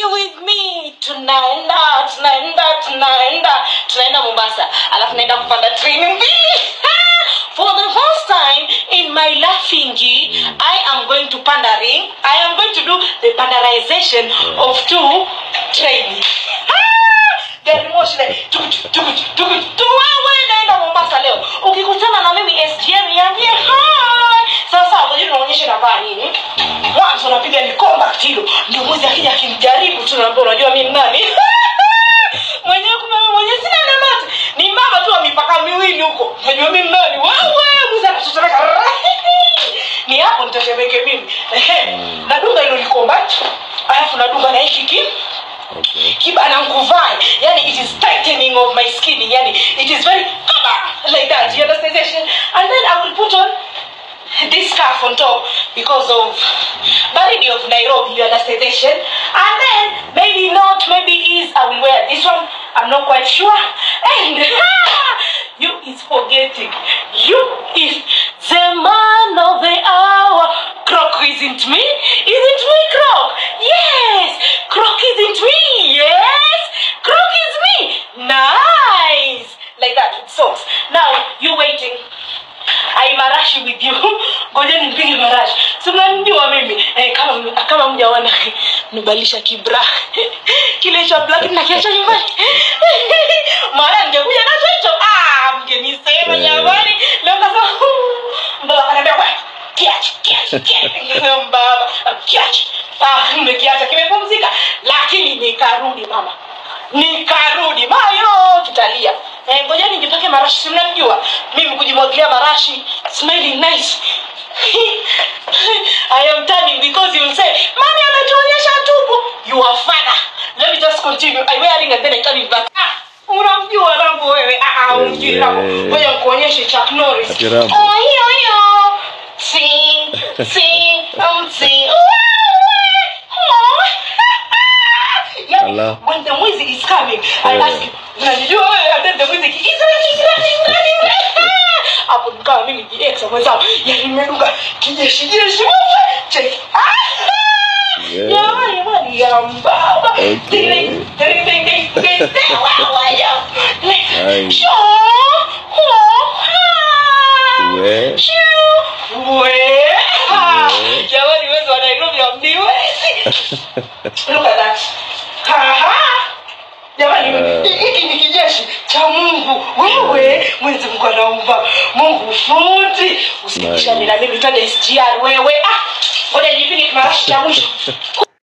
you with me tunaenda tunaenda tunaenda tunaenda mombasa alafu naenda kupanda treni mbili for the first time in my laughing i am going to pandering i am going to do the panderization of two trains gari moshi le tukutu tukutu tukutu tu wewe naenda mombasa leo ukikutana na mimi sgm niambie hi sasa ngoja tunaonyesha navaa nini mwanzo napiga ni combat hilo ndio mwizi akija akinijaribu tu naambia unajua mimi nani mwenyewe kumbe mimi mwenyewe sina namati ni mama tu wa mipaka miwili huko unajua mimi nani wewe mwizi anatetemeka ni hapo nitatemeke mimi ehe nadunga hilo ni combat alafu nadunga na hiki ki Okay. kibana nkuvai yani it is tightening of my skin yani it is very like that you understand and then i will put on this scarf on top because of baridi of nairobi you understand and then maybe not maybe is i will wear this one i'm not quite sure and you is forgetting you is the man of the hour croc isn't me isn't me croc yes croc isn't me yes croc is me nice like that with socks now you waiting ai marashi with you ngoja nimpige marashi si mnanijua mimi eh, kama kama mjaona nibalisha kibra kile cha black nakiacha nyumbani mara ningekuja nacho hicho ah mngenisema jamani leo kasema mbaba ananiambia wewe kiache kiache kiache mbaba kiache ah nimekiacha kimepumzika lakini nikarudi mama nikarudi mayo tutalia eh, ngoja nijipake marashi si mnamjua mimi kujimwagilia marashi smelling nice I am turning because you will say mami ametuonyesha tupu your father let me just continue I wearing and then I turn it back ah unamjua Rambo wewe ah ah umjui Rambo ngoja nikuonyeshe Chuck Norris Ati Rambo. oh hiyo hiyo sing sing um sing Yani, Allah. when the music is coming I Yeah. ask you unanijua wewe and then the music is running running running running hapo nikawa mimi DX mwenzao yani nimeruka kijeshi jeshi wewe check ah Yeah. jamani jamani ya mbaba Okay. ding ding ding ding ding ding ding wow ya Nice. sho ho ha We. Shoo. we ha jamani wewe wa Nairobi hamniwezi look at that ha ha jamani Eh. hiki ni kijeshi cha mungu wewe mwenzi mungu anaumba mungu fundi usikishani na mimi twende sgr wewe ah ngoja nipige kimarashi cha mwisho